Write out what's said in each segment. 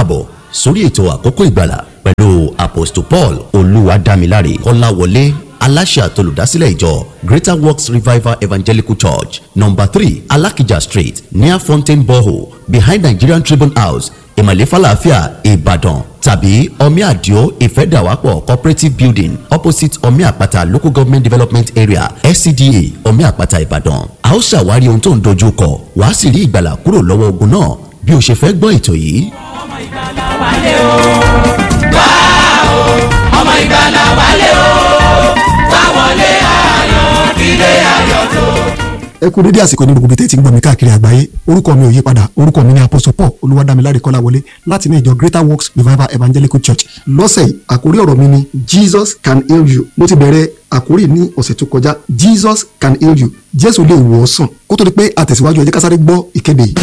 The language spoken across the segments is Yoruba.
káàbọ̀ sórí ètò àkókò ìgbàlà pẹ̀lú apostle paul olúwadámiláre kọ́láwọlé aláṣẹ àtolùdásílẹ̀ ìjọ greater works revival evangelical church number three alakija street near fountain borehole behind nigerian tribune house ìmọ̀lẹ́ falafia ìbàdàn tàbí omi àdìo ìfẹ́dàwápọ̀ cooperative building opposite omi àpáta local government development area scda omi àpáta ìbàdàn a ó ṣàwárí ohun tó ń dojú kọ wàá sì rí ìgbàlà kúrò lọ́wọ́ ogun náà bí o ṣe fẹ́ gbọ́ ètò yìí. ọmọ ìgbàlà wálé o wá o ọmọ ìgbàlà wálé o wá wọlé ayọ̀ ilé ayọ̀ tó. ẹ kú dédé àsìkò ní gbogbo tẹ́tí ń gbọ́ mi káàkiri àgbáyé orúkọ mi ò yí padà orúkọ mi ní apostle paul olúwadámiláre kọ́láwọlé láti ní ìjọ greater works revival evangelical church lọ́sẹ̀ yìí àkórí ọ̀rọ̀ mi ni jesus can heal you mo ti bẹ̀rẹ̀ àkórí ní ọ̀sẹ̀ tó kọjá jesus can heal you jésù lè wò ọ́ sàn kó tó di pé àtẹ̀síwájú ẹ jẹ́ ká sáré gbọ́ ìkéde yìí.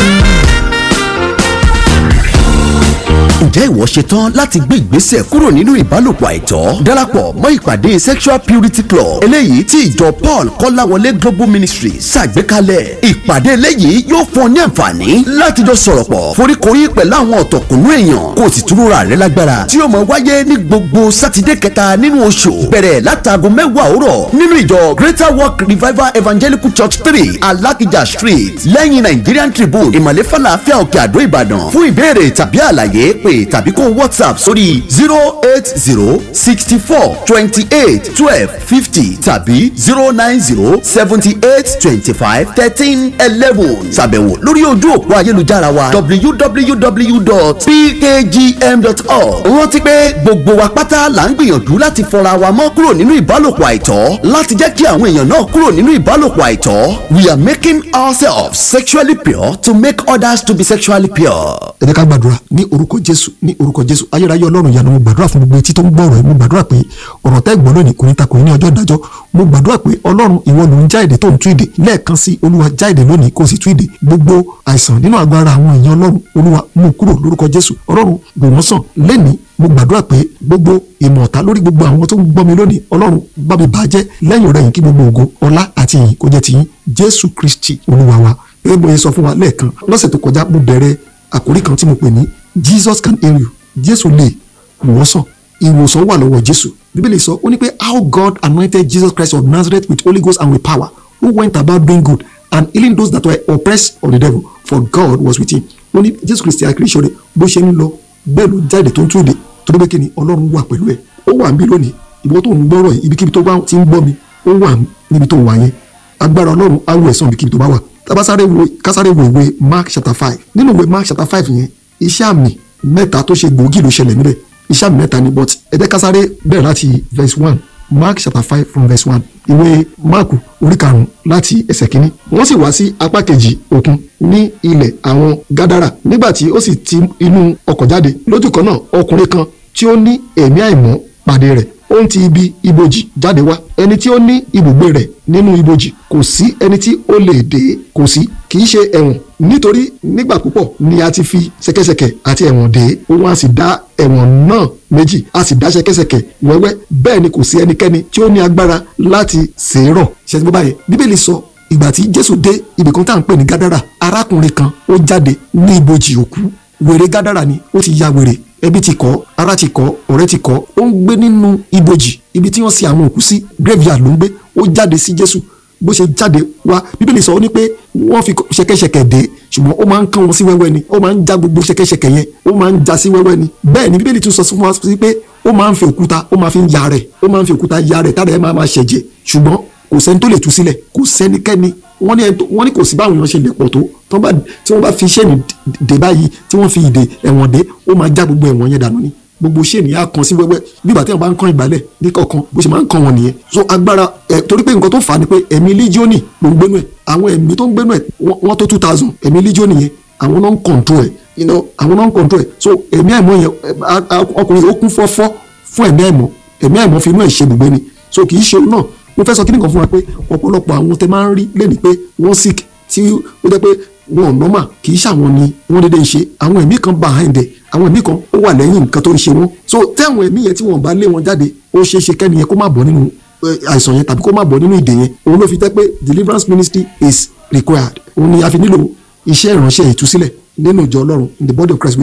ǹjẹ́ ìwọ ṣetán láti gbé ìgbésẹ̀ kúrò nínú ìbálòpọ̀ àìtọ́ darapọ̀ mọ́ ìpàdé sexual purity club eléyìí tí ìjọ paul kọ́láwọlé global ministry ṣàgbékalẹ̀ ìpàdé eléyìí yóò fún ọ ní àǹfààní láti jọ sọ̀rọ̀ pọ̀ foríkorí pẹ̀lú àwọn ọ̀tọ̀kùnú èèyàn kó o sì túnra rẹ lágbára tí yóò máa wáyé ní gbogbo sátidé kẹta nínú oṣù bẹ̀rẹ̀ látago mẹ́wàá òwúrọ̀ nínú ìjọ greater work revival evangelical church three alakija street lẹ́yìn nigerian tribune ìmọ̀lẹ́ falafel òkè àdó ìbàdàn fún ìbéèrè tàbí àlàyé pé tàbí kó whatsapp sórí zero eight zero sixty four twenty eight twelve fifty tàbí zero nine zero seventy eight twenty five thirteen eleven ṣàbẹ̀wò lórí ojú òpó ayélujára wa www.pkgm.org rántí pé gbogbo wa pátá là ń gbìyànjú láti fọra wa mọ́ kúrò nínú ìbálòpọ̀ àìtọ́ láti jẹ́ kí àwọn èèyàn náà kúrò nínú ìbálòpọ̀ àìtọ́ we are making ourselves sexually pure to make others to be sexually pure. ẹ jẹ́ ká gbàdúrà ní orúkọ jésù ní orúkọ jésù ayérayé ọlọ́run ìyanu mo gbàdúrà fún gbogbo etí tó ń gbọ́ ọ̀rọ̀ yìí mo gbàdúrà pé ọ̀rọ̀ tẹ́ gbọ́ lónìí kò ní takò yín ní ọjọ́ ìdájọ́ mo gbàdúrà pé ọlọ́run ìwọ ló ń já èdè tó ń tú èdè lẹ́ẹ̀kan sí olúwa já èdè lónìí kó o sì tú èdè gbogbo àìsàn nínú àgọ́ ara àwọn èèyàn ọlọ́run olúwa mú kúrò lórúkọ jésù ọlọ́run gbò wọ́n sàn lẹ́nìí mo gbàdúrà pé gbogbo ìmọ̀ ọ̀tá lórí gbogbo àwọn tó ń gbọ́ mi lónìí ọlọ́run bá mi bàjẹ́ lẹ́yìn rẹ̀ yìí kí gbogbo ògo ọlá àti ìyìn kó jẹ́ tiyín jésù kristi olúwa wa gẹ́gẹ́ bó ṣe sọ fún wa lẹ́ẹ̀kan lọ́sẹ̀ tó kọjá mo bẹ̀rẹ̀ àkórí kan tí mo pè ní jesus can heal you jésù lè wò sàn ìwòsàn wà lọ́wọ́ jésù bíbélì sọ ó ní pé how god anointed jesus christ of nazareth with holy ghost and with power who went about doing good and healing those that were oppressed of the devil for god was with him ó ní jésù kristi àkìrísọ rẹ bó ṣe ń lọ bẹ́ẹ̀ ló jáde tó ń tún èdè tó dé pé kí ni ọlọ́run wà pẹ̀lú ẹ̀ ó wà níbí lónìí ìwọ tó ń gbọ́rọ̀ yìí ibikíbi tó bá ti ń gbọ́ mi ó wà níbi tó wà yẹn agbára ọlọ́run á wù ẹ̀sán ibikíbi tó bá wà tabasare wo kásáré wo ìwé mark chapter five nínú ìwé mark chapter five yẹn iṣẹ́ àmì mẹ́ta tó ṣe gbòógì ló ṣẹlẹ̀ níbẹ̀ iṣẹ́ àmì mẹ́ta ni but ẹ jẹ́ kásáré bẹ̀rẹ̀ láti verse one mark chapter five from verse one ìwé mark orí karùn-ún láti ẹsẹ̀ kínní wọ́n sì wá sí apá kejì òkun ní ilẹ̀ àwọn gádàrà nígbà tí ó sì ti inú ọkọ̀ jáde lójú kan náà ọkùnrin kan tí ó ní ẹ̀mí àìmọ́ pàdé rẹ̀ ó ń ti ibi ibojì jáde wá ẹni tí ó ní ibùgbé rẹ̀ nínú ibojì kò sí ẹni tí ó lè dé kò sí kì í ṣe ẹ̀wọ̀n nítorí nígbà púpọ̀ ni a ti fi ṣẹ̀kẹ̀ṣẹ̀kẹ̀ àti ẹ̀wọ̀n dé òun a sì dá ẹ̀wọ̀n náà méjì a sì dá ṣẹ̀kẹ̀ṣẹ̀kẹ̀ wẹ́wẹ́ bẹ́ẹ̀ ni kò sí ẹnikẹ́ni tí ó ní agbára láti ṣèrọ̀ ṣẹ́ni bó báyẹn bíbélì sọ ìgbà tí jésù dé ibì kan tá à ń pè ní gádàrà arákùnrin kan ó jáde ní ibojì òkú wèrè gádàrà ni ó ti ya wèrè ẹbí ti kọ́ ara ti kọ́ ọ̀rẹ́ ti kọ́ ó ń gbé nínú ibojì ibi tí wọ́n sin àwọn òkú sí graveyard ló ń gbé ó jáde sí jésù bó ṣe jáde wá bíbélì sọ ó ní pé wọ́n fi ṣẹ̀kẹ̀ṣẹ̀kẹ̀ dé ṣùgbọ́n ó máa ń kán wọn sí wẹ́wẹ́ ni ó máa ń já gbogbo ṣẹ̀kẹ̀ṣẹ̀kẹ̀ yẹn ó máa ń já sí wẹ́wẹ́ ni bẹ́ẹ̀ ni bíbélì tún sọ fún wa sí pé ó máa ń fi òkúta ó máa fi ń ya rẹ̀ ó máa ń fi òkúta ya rẹ̀ tára ẹ̀ máa máa ṣẹ̀jẹ̀ ṣùgbọ́n kò sẹ́ni tó lè tú sílẹ̀ kò sẹ́nikẹ́ni wọ́n ní wọ́n ní kò sí báwọn èèyàn ṣe lè pọ̀ tó tí wọ́n bá fi ṣẹ́ni dé báyìí tí wọ́n fi ìdè ẹ̀wọ̀n dé ó máa já gbogbo ẹ̀wọ̀n yẹn dànù ni gbogbo ṣẹ́ni á kan sí wẹ́wẹ́ bí ìgbà tí wọ́n bá ń kan ìgbálẹ̀ ní kọ̀ọ̀kan bó ṣe máa ń kan wọn nìyẹn so agbára ẹ̀ torí pé nǹkan tó fà á ni pé ẹ̀mí líjíọ́nì ló ń gbénu ẹ̀ àwọn ẹ̀mí tó ń gbénu ẹ̀ wọ́n tó two thousand ẹ̀mí líjíọ́nì yẹn àwọn náà ń control ẹ̀ you know àwọn náà ń control ẹ̀ so ẹ̀mí àìmọ́ yẹn ọkùnrin ó kún fọ́fọ́ fún ẹ̀mí àìmọ́ ẹ̀mí àìmọ́ fi inú ẹ̀ ṣe ibùgbé ni so kì í ṣe náà mo fẹ́ sọ kí nìkan fún wa pé ọ̀pọ̀lọpọ̀ àwọn tẹ máa ń rí lẹ́nu pé wọ́n sick tí ó jẹ́ pé wọn ò normal kì í ṣàwọn ni wọ́n dédé ń ṣe àwọn ẹ̀mí kan behind ẹ̀ àwọn ẹ̀mí kan ó wà lẹ́yìn nǹkan tó ń ṣe wọ́n so tí àwọn ẹ̀mí yẹn tí wọ́n bá lé wọn jáde ó ṣeé ṣe kẹ́ni yẹn kó má bọ́ nínú àìsàn yẹn tàbí kó má bọ́ nínú ìdè yẹn òun ló fi jẹ́ pé deliverance ministry is required òun ni a fi nílò iṣẹ́ ìránṣẹ́ ìtúsílẹ̀ nínú ìjọ ọlọ́run in the body of Christ we need it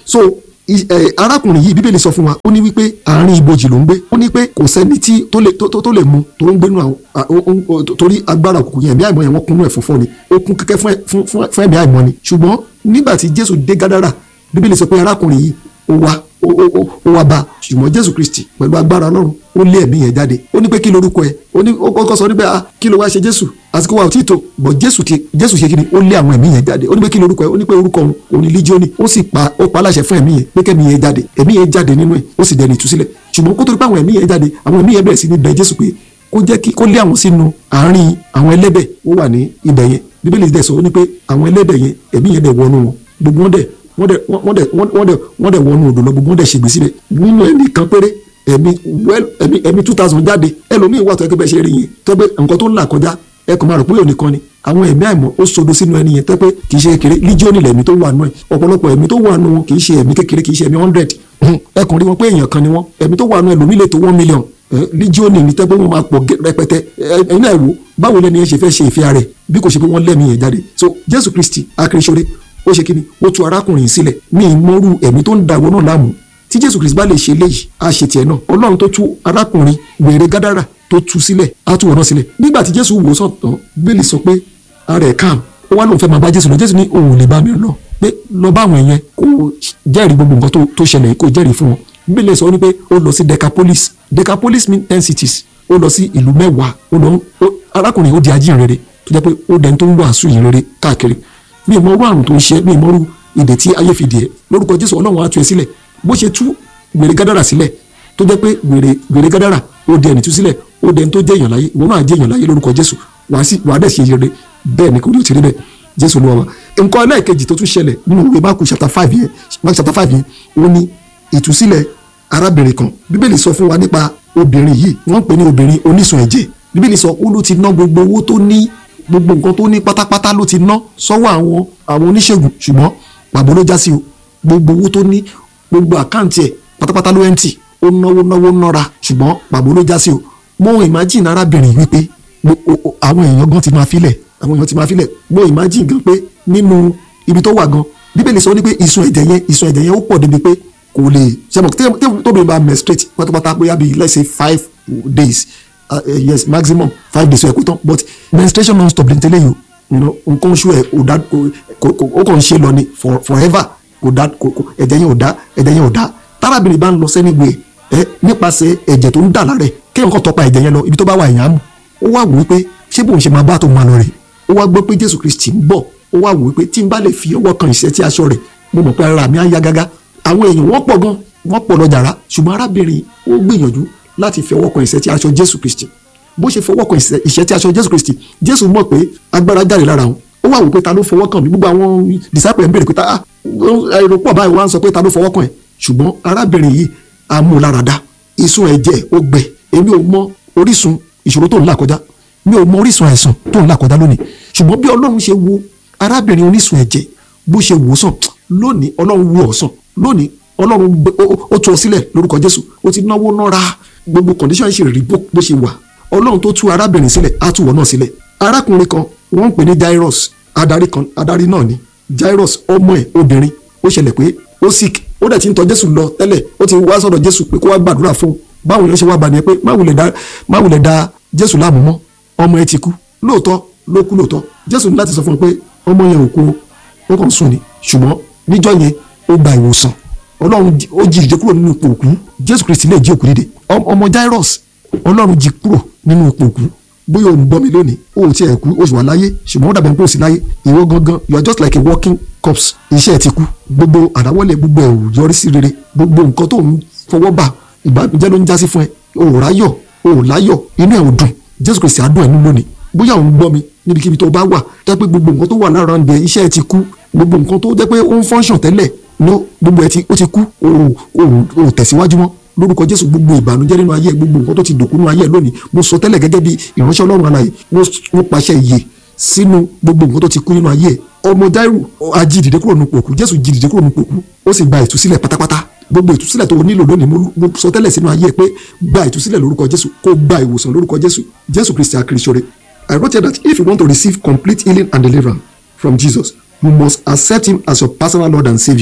so i- ẹ, arákùnrin yìí bíbélì sọ fún wa ó ní wípé àárín ibojì ló ń gbé ó ní pé kò sẹ́ni tí tó lè tó- tó tó lè mu tó ń gbénu àwọn à- ó- ó- ó- torí agbára òkùnkùn yẹn ẹ̀mí àìmọ́ yẹn wọ́n kúnnú ẹ̀ fúnfọ́ ni ó kún kẹ́kẹ́ fún ẹ- fún- fún fún ẹ̀mí àìmọ́ ni ṣùgbọ́n nígbà tí jésù dé gádàrà bíbélì sọ pé arákùnrin yìí ó wá ó ó- ó- ó wá bá a ṣùgbọ́n jésù kristi pẹ̀lú agbára ọlọ́run ó lé ẹ̀mí yẹn jáde ó ní pé kí lorúkọ ẹ̀ ó ní ó kọ́kọ́ sọ níbẹ̀ ah kí ló wá ṣe jésù àsìkò wa ò tí ì tó bọ̀ jésù ti jésù ṣe kí ni ó lé àwọn ẹ̀mí yẹn jáde ó ní pé kí lorúkọ ẹ̀ ó ní pé orúkọ òun òun ni líjíọ́nì ó sì pa ó pa aláṣẹ fún ẹ̀mí yẹn pé kẹ́mi yẹn jáde ẹ̀mí yẹn jáde nínú ẹ̀ ó sì dẹni ìtúsílẹ̀ ṣùgbọ́n kó tó di pé àwọn ẹ̀mí yẹn jáde àwọn ẹ̀mí yẹn bẹ̀rẹ̀ sí ní bẹ jésù pé kó jẹ́ kí kó lé àwọn sínú àárín àwọn ẹlẹ́dẹ̀ ó wà ní ibẹ̀ yẹn bíbélì dẹ̀ sọ ó ní pé àwọn ẹlẹ́dẹ̀ yẹn ẹ̀mí yẹn dẹ̀ wọnú wọn gbogbo wọn dẹ̀ wọ́n dẹ̀ wọ́n dẹ̀ wọ́n dẹ̀ wọ́n dẹ̀ wọnú odò lọ gbogbo wọn dẹ̀ ṣègbè síbẹ̀ nínú ẹ̀mí kan péré ẹ̀mí well ẹ̀mí ẹ̀mí two thousand jáde ẹlòmíì wà tó ẹgbẹ́ bẹ́ẹ̀ ṣe rí yẹn tó pé nǹkan tó ń là kọjá ẹ kò máa rò pé òní kan ni àwọn ẹ̀mí àìmọ̀ ó sodo sínú ẹni yẹn tó pé kì í ṣe kékeré líjíọ́nì lẹ̀mí tó wà nù ẹ̀ ọ̀pọ̀lọpọ̀ ẹ̀mí tó wà nù wọn kì í ṣe ẹ̀mí kékeré kì í ṣe ẹ̀mí hundred ẹ kàn rí wọn pé èèyàn kan ni wọn ẹ̀mí tó wà nù ẹlòmíì lè tó one million líjíọ́nì ní tẹ́ pé wọ́n máa pọ̀ gẹ́- rẹpẹtẹ ẹ- ẹ̀yin náà wò báwo lẹ́ni yẹn ṣe fẹ́ ṣe ìfẹ́ rẹ̀ bí kò ṣe pé wọ́n lẹ́mìí yẹn jáde so Jésù Kristi akérésọ́rẹ́ ó ṣe kíni ó tú arákùnrin yìí sílẹ̀ ní ìmọ̀rú ẹ̀mí tó ń dàgbọ́ náà láàmú tí Jésù Kristi bá lè ṣe léyìí á ṣe tiẹ̀ náà Ọlọ́run tó tú arákùnrin wèrè gádàrà tó tú sílẹ̀ á tú wọn náà sílẹ̀ nígbà tí Jésù wò sàn tán bẹ́ẹ̀lì sọ pé ara ẹ̀ kàm ó wá lóun fẹ́ máa bá Jésù lọ Jésù ní òun ò lè bá mi lọ pé lọ bá àwọn èèyàn kó jẹ́rìí gbogbo nǹkan tó- tó ṣẹlẹ̀ yìí kó jẹ́rìí fún wọn bíbélì sọ ní pé ó lọ sí Decapolis Decapolis mean ten cities ó lọ sí ìlú mẹ́wàá ó lọ ó- arákùnrin ó di ajínrere tó jẹ́ pé ó dẹni tó ń wàásù ìrere káàkiri mi ì mọ orú àrùn tó ń ṣe mi ì mọ orú ìdè tí ayé fi dì ẹ́ lórúkọ Jésù Ọlọ́run á tú ẹ sílẹ̀ bó ṣe tú wèrè gádàrà sílẹ̀ tó jẹ́ pé wèrè wèrè gádàrà ó di ẹni tú sílẹ̀ ó dẹni tó jẹ́ èèyàn láyé ìwọ náà jẹ́ èèyàn láyé lórúkọ Jésù wàá sì wàá dẹ̀ ṣe rere bẹ́ẹ̀ ni kò ní o ti rí bẹ́ẹ̀ Jésù ló wà wá nǹkan ẹlẹ́ẹ̀kejì tó tún ṣẹlẹ̀ nínú ìwé Máàkù chapter five yẹn Máàkù chapter five yẹn ó ní ìtúsílẹ̀ arábìnrin kan bíbélì sọ fún wa nípa obìnrin yìí wọ́n ń pè ní obìnrin onísun ẹ̀jẹ̀ bíbélì sọ ó ló ti ná gbogbo owó tó ní gbogbo nǹkan tó ní pátápátá ló ti ná sọ́wọ́ àwọn àwọn oníṣègùn ṣùgbọ́n pàbó ló já sí o gbogbo owó tó ní gbogbo àkáǹtì ẹ̀ pátápátá ló ẹ̀ǹtì ó náwó náwó nára ṣùgbọ́n pàbó ló já sí o mo imagine arábìnrin wípé gbo- o- o- àwọn èèyàn gan ti máa filẹ̀ àwọn èèyàn ti máa filẹ̀ mo imagine gan pé nínú ibi tó wà gan bíbélì sọ ní pé ìsun ẹ̀jẹ̀ yẹn ìsun ẹ̀jẹ̀ yẹn ó pọ̀ débi pé kò lè ṣẹ́mọ̀ tí tóbi bá menstruate pátápátá bóyá bíi let's say five days uh, uh, yes maximum five days ó yẹ kó tán but menstruation non stop lẹ́ntẹ́lẹ́ yìí you know, nǹkan oṣù ẹ̀ ò dá kò- kò- kò- ó kàn ń ṣe lọ ni for forever kò dá kò- kò- ẹ̀jẹ̀ yẹn ò dá ẹ̀jẹ̀ yẹn ò dá tárábìnrin bá ń lọ sẹ́ni gbé ẹ nípasẹ̀ ẹ̀jẹ̀ tó ń dà lára ẹ̀ kéèyàn kàn tọpa ẹ̀jẹ̀ yẹn lọ ibi tó bá wà èèyàn á mú ó wá wò wípé ṣé bóun ṣe máa bá tó máa lọ rè ó wá gbọ́ pé Jésù Kristi ń bọ̀ ó wá wò wípé tí n bá lè fi ọwọ́ kan ìṣẹ́ tí aṣọ rẹ̀ mo mọ̀ pé ara mi á yá gágá àwọn èèyàn wọ́n pọ̀ gan wọ́n pọ̀ lọ jàrá ṣùgbọ́n arábìnrin ó gbìyànjú láti fi ọwọ́ kan ìṣẹ́ tí aṣọ Jésù Kristi bó ṣe fọwọ́ kan ìṣẹ́ ìṣẹ́ tí aṣọ Jésù Kristi Jésù mọ̀ pé agbára jáde lára òun ó wá wò pé ta ló fọwọ́ kàn mí gbogbo àwọn disciple ẹ̀ ń béèrè pé ta ah èrò pọ̀ báyìí wọ́n á sọ pé ta ló fọwọ́ kàn ẹ̀ ṣùgbọ́n arábìnrin yìí amúláradá ìsun ẹ̀jẹ̀ ó gbẹ èmi ò mọ orísun ìṣòro tó ń là kọjá mi ò mọ orísun àìsàn tó ń là kọjá lónìí ṣùgbọ́n bí ọlọ́run ṣe wo arábìnrin onísun ẹ̀jẹ̀ bó ṣe wò ó sàn lónìí ọlọ́run wò ó sàn lónìí ọlọ́run gbé- ó- ó- ó tú ọ sílẹ̀ lórúkọ jésù ó ti náwó nára gbogbo condition ṣe rí bó bó ṣe wà ọlọ́run tó tú arábìnrin sílẹ̀ á tú wọ náà sílẹ̀ arákùnrin kan wọ́n ń pè ní jairus adarí kan adarí náà ni jairus ọmọ ẹ̀ obìnrin ó ṣẹlẹ̀ pé ó sick ó dẹ̀ ti ń tọ̀ jésù lọ tẹ́lẹ̀ ó ti wá sọ̀dọ̀ jésù pé kó wá gbàdúrà fún un báwo ló ṣe wá bá ní ẹ pé má wulẹ̀ da má wulẹ̀ da jésù láàmú mọ́ ọmọ ẹ ti kú lóòótọ́ ló kú lóòótọ́ jésù ní láti sọ fún un pé ọmọ yẹn ò kú o ó kàn sùn ni ṣùgbọ́n níjọ́ yẹn ó gba ìwòsàn ọlọ́run jí- ó jí ìdè kúrò nínú ipò òkú jésù kristi lè jí òkú dìde Ọm- ọmọ jairus ọlọ́run jí kúrò nínú ipò òkú bóyá òun gbọ́ mi lónìí o ò tiẹ̀ kú o sì wà láyé ṣùgbọ́n ó dàbẹ̀ pé o sì láyé ìwọ gangan you are just like a walking corpse iṣẹ́ ẹ ti kú gbogbo àdáwọ́lẹ̀ gbogbo ẹ̀ ò yọrí sí rere gbogbo nǹkan tó ń fọwọ́ bà ìbànújẹ́ ló ń jásí fún ẹ o ò ráyọ̀ o ò láyọ̀ inú ẹ̀ ò dùn jésù kristi á dùn ẹ̀ nínú lónìí bóyá òun gbọ́ mi níbikíbi tó bá wà jẹ́ pé gbogbo nǹkan tó wà lára ẹ̀ iṣẹ́ ẹ ti kú gbogbo nǹkan tó jẹ́ pé ó ń fọ́nṣàn tẹ́lẹ̀ ló gbogbo ẹ ti ó ti kú o ò o ò tẹ̀síwájú mọ́ lórúkọ jésù gbogbo ìbànújẹ́ nínú ayé ẹ, gbogbo nǹkan tó ti dòkú nínú ayé ẹ lónìí mo sọ tẹ́lẹ̀ gẹ́gẹ́ bí ìránṣẹ́ ọlọ́run alààyè mo mo pàṣẹ ìyè sínú gbogbo nǹkan tó ti kú nínú ayé ẹ ọmọ dáírù ajídìde kúrò nínú pòkú jésù jídìde kúrò nínú pòkú ó sì gba ìtúsílẹ̀ pátápátá gbogbo ìtúsílẹ̀ tó o nílò lónìí mo mo sọ tẹ́lẹ̀ sínú ayé ẹ pé gba ìtúsílẹ̀ lórúkọ jésù kó gba ìwòsàn lórúkọ jésù jésù kristi akirisore i wrote here that if you want to receive complete healing and deliverance from jesus you must accept him as your personal lord and saviour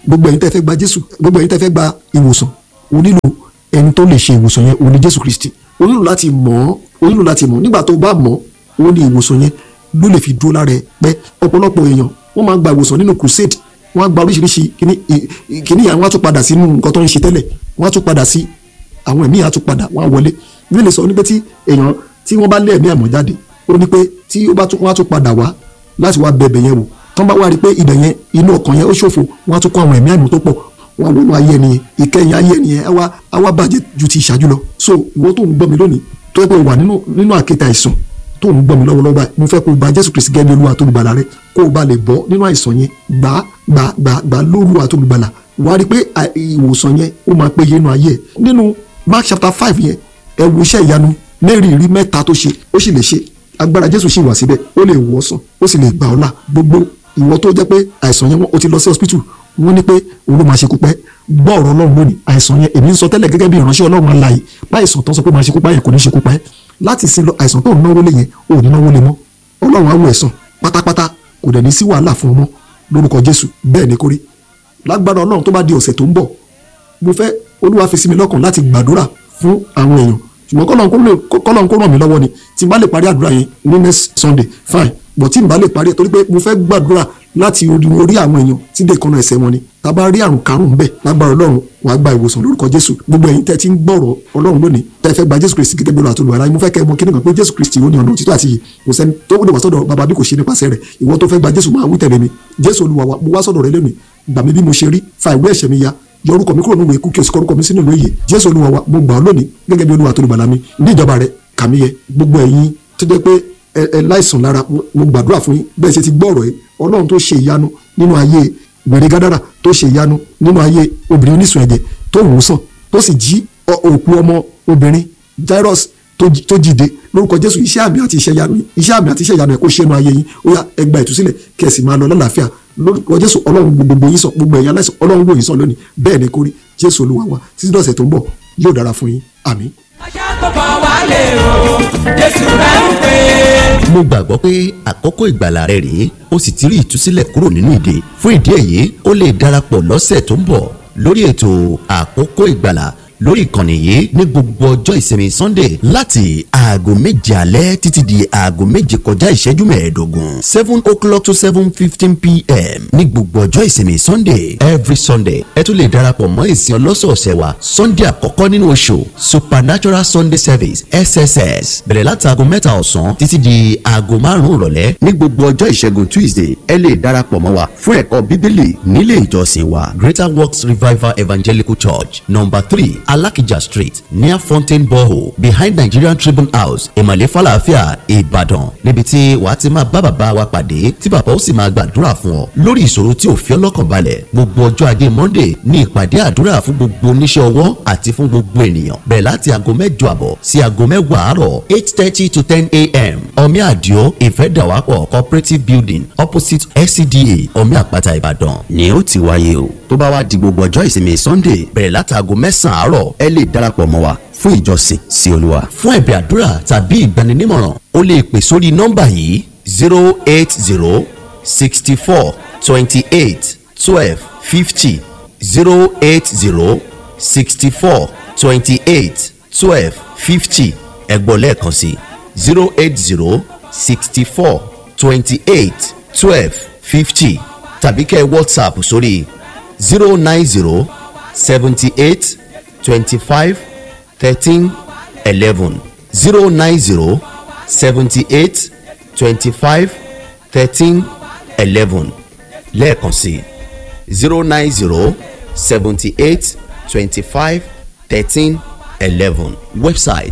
gbogbo ẹ̀yin tẹ́ fẹ́ gba jésù gbogbo ẹ̀yin tẹ́ fẹ́ gba ìwòsàn o nílò ẹni tó lè ṣe ìwòsàn yẹn o ní jésù kristi o nílò láti mọ̀ ọ́ o nílò láti mọ̀ nígbà tó o bá mọ̀ ọ́ o ní ìwòsàn yẹn ló lè fi dúró lára ẹ pẹ́ ọ̀pọ̀lọpọ̀ èèyàn wọ́n máa ń gba ìwòsàn nínú crusade wọ́n á gba oríṣiríṣi kíní kíní yẹn wọ́n á tún padà sínú nǹkan tó ń ṣe tẹ́lẹ̀ wọ́n á tún padà sí àwọn ẹ̀mí yẹn á tún padà wọ́n á wọlé bí lè sọ ní pé tí èèyàn tí wọ́n bá lé ẹ̀mí àmọ́ jáde ó ní pé tí ó bá tún wọ́n á tún padà wá láti wá bẹ̀bẹ̀ yẹn wò tán bá wá rí i pé ibẹ̀ yẹn inú ọkàn yẹn ó ṣòfò wọ́n á tún kó àwọn ẹ̀mí àmọ́ tó pọ̀ wọ́n á wọnú ayé ẹni yẹn ìkẹyìn ayé ẹni yẹn á wá á wá bàjẹ́ ju ti ìṣáájú lọ so ìwọ tó ń gbọ́ mi lónìí tó yẹ pé wà nínú nínú àkéte àìsàn tó ń gbọ́ mi lọ́wọ́lọ́wọ́ báyìí mo fẹ́ kó o bá Jésù Kristi gẹ́gẹ́ bí Olúwa tó lùgbàlà rẹ kó o bá lè bọ́ nínú àìsàn yẹn gbà gbà gbà gbà lórúwa tó lùgbàlà wà á rí i pé ìwòsàn yẹn ó máa péye nínú ayé ẹ nínú Mark chapter five yẹn ẹ wo iṣẹ́ ìyanu mẹ́rìírí mẹ́ta tó ṣe ó sì lè ṣe agbára Jésù sì wà síbẹ̀ ó lè wò ọ́ sàn ó sì lè gbà ọ́ là gbogbo ìwọ tó jẹ́ pé àìsàn yẹn ó ti lọ sí hospital wọ́n ní pé òun ló máa ṣekú pẹ́ gbọ́ ọ̀rọ̀ Ọlọ́run lónìí àìsàn yẹn èmi ń sọ tẹ́lẹ̀ gẹ́gẹ́ bí ìránṣẹ́ Ọlọ́run alààyè báyìísàn tó ń sọ pé máa ṣekú pa yẹn kò ní ṣekú pa ẹ́ láti sin lọ àìsàn tó ń náwó lé yẹn ò ní náwó lé mọ́ Ọlọ́run á wò ẹ̀sán pátápátá kò dẹ̀ ní sí wàhálà fún ọmọ lórúkọ Jésù bẹ́ẹ̀ ni kórí lágbára Ọlọ́run tó bá di ọ̀sẹ̀ tó ń bọ̀ mo fẹ́ Olúwa fi sí mi lọ́kàn láti gbàdúrà fún àwọn èèyàn ṣùgbọ́n kọ́lọ́n kó ràn mí lọ́wọ́ ni tí n bá lè parí àdúrà yẹn ní next Sunday fine but tí n bá lè parí ẹ̀ torí pé mo fẹ́ gbàdúrà láti orí orí àwọn èèyàn tí dé ìkànnà ẹsẹ̀ wọn ni tá a bá rí àrùn karùn-ún bẹ́ẹ̀ lágbára Ọlọ́run wàá gba ìwòsàn lórúkọ Jésù gbogbo ẹ̀yin tẹ́ ti ń gbọ́rọ̀ Ọlọ́run lónìí tẹ́ fẹ́ gba Jésù Kristi gẹ́gẹ́ bí Olúwa tó lùwàlá mo fẹ́ kẹ́ ẹ mọ̀ kí nìkan pé Jésù Kristi ó ní ọ̀nà òtítọ́ àti iyì kò sẹ́ni tó wúlò wá sọ́dọ̀ bàbá bí kò ṣe nípasẹ̀ rẹ̀ ìwọ tó fẹ́ gba Jésù máa wí tẹ̀lé mi Jésù Olúwa mo wá sọ́dọ̀ rẹ lónìí gbà mí bí mo ṣe rí fa ìwé ẹ̀ṣẹ̀ mi ya yọ orúkọ mi kúrò nínú ìwé ikú kí o sì kọ orúkọ mi sínú ìwé ìyè Jésù Olúwa wa mo gbà ọ́ lónìí gẹ́gẹ́ bí Olúwa tó lùgbàlà mi ní ìjọba rẹ kàmí yẹ gbogbo ẹ̀yin tó jẹ́ pé ẹ láìsàn lára mo gbàdúrà fún yín bẹ́ẹ̀ ṣe ti gbọ́ ọ̀rọ̀ yìí Ọlọ́run tó ṣe ìyanu nínú ayé gbèrè gádàrà tó ṣe ìyanu nínú ayé obìnrin oníṣun ẹ̀jẹ̀ tó wò sàn tó sì jí òkú ọmọ obìnrin Jairus tó jìde lórúkọ Jésù iṣẹ́ àmì àti iṣẹ́ ìyanu iṣẹ́ àmì àti iṣẹ́ ìyanu ẹ̀ kó ṣe nínú ayé yín ó yá ẹ gba ìtúsílẹ̀ kí ẹ sì máa lọ lálàáfíà lórúkọ Jésù Ọlọ́run gbogbo yín sàn gbogbo ẹ̀yin aláìsàn Ọlọ́run wò yín sàn lónìí bẹ́ẹ̀ ni kórí Jésù Olúwa wa títí dọ̀sẹ̀ tó ń bọ̀ yóò dára fún yín àmín. ọjà tó bọ̀ wálé o Jésù rẹ̀ ń pè é. mo gbàgbọ́ pé àkókò ìgbàlà rẹ rèé ó sì ti rí ìtúsílẹ̀ kúrò nínú ìdè fún ìdí èyí ó lè darapọ̀ lọ́sẹ̀ tó ń bọ̀ lórí ètò àkókò ìgbàlà lórí ìkànnì yìí ní gbogbo ọjọ́ ìsinmi sunday láti aago méje alẹ́ títí di aago méje kọjá ìṣẹ́jú mẹ́ẹ̀ẹ́dógún seven o'clock to seven fifteen pm ní gbogbo ọjọ́ ìsinmi sunday every sunday ẹ tún lè darapọ̀ mọ́ ìsìn ọlọ́sọ̀ọ̀sẹ̀ wa sunday àkọ́kọ́ nínú oṣù supernatural sunday service sss bẹ̀rẹ̀ láti aago mẹ́ta ọ̀sán títí di aago márùn-ún ìrọ̀lẹ́ ní gbogbo ọjọ́ ìṣẹ́gun tuesday ẹ lè darapọ̀ mọ́ wa fún ẹ̀kọ́ bíbélì nílé ìjọsìn wa greater works revival evangelical church number three alakija street near fountain borehole behind nigerian tribune house ìmọ̀lẹ́ falafia ìbàdàn níbi tí wàá ti máa bá bàbá wa pàdé tí bàbá ó sì máa gbàdúrà fún ọ lórí ìṣòro tí ò fi ọlọ́kàn balẹ̀ gbogbo ọjọ́ ajé monday ní ìpàdé àdúrà fún gbogbo oníṣẹ́ ọwọ́ àti fún gbogbo ènìyàn bẹ̀rẹ̀ láti aago mẹ́jọ àbọ̀ sí aago mẹ́wàá àárọ̀ eight thirty to ten a.m. omi àdìo ìfẹ́dàwápọ̀ cooperative building opposite scda omi àpáta ìbàdàn ni ó ti wáyé o tó bá wá di gbogbo ọjọ́ ìsinmi sunday bẹ̀rẹ̀ láti aago mẹ́sàn-án àárọ̀ ẹ lè darapọ̀ mọ́ wa fún ìjọsìn sí olúwa. fún ẹ̀bẹ̀ àdúrà tàbí ìgbaninímọ̀ràn o lè pè sórí nọ́mbà yìí zero eight zero sixty four twenty eight twelve fifty zero eight zero sixty four twenty eight twelve fifty ẹ̀gbọ́n lẹ́ẹ̀kan sí zero eight zero sixty four twenty eight twelve fifty tàbí kẹ́ ẹ whatsapp sórí zero nine zero seventy eight twenty five thirteen eleven zero nine zero seventy eight twenty five thirteen eleven lẹ́ẹ̀kan sí zero nine zero seventy eight twenty five thirteen eleven website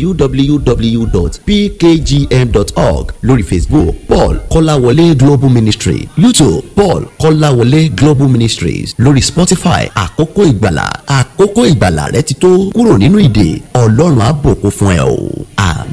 www.pkgm.org lórí facebook paul kọ́láwọlé global ministry youtube paul kọ́láwọlé global ministries lórí spotify àkókò ìgbàlà àkókò ìgbàlà rẹ ti tó kúrò nínú ìdè ọlọ́run á bùkún fún ẹ o àmín.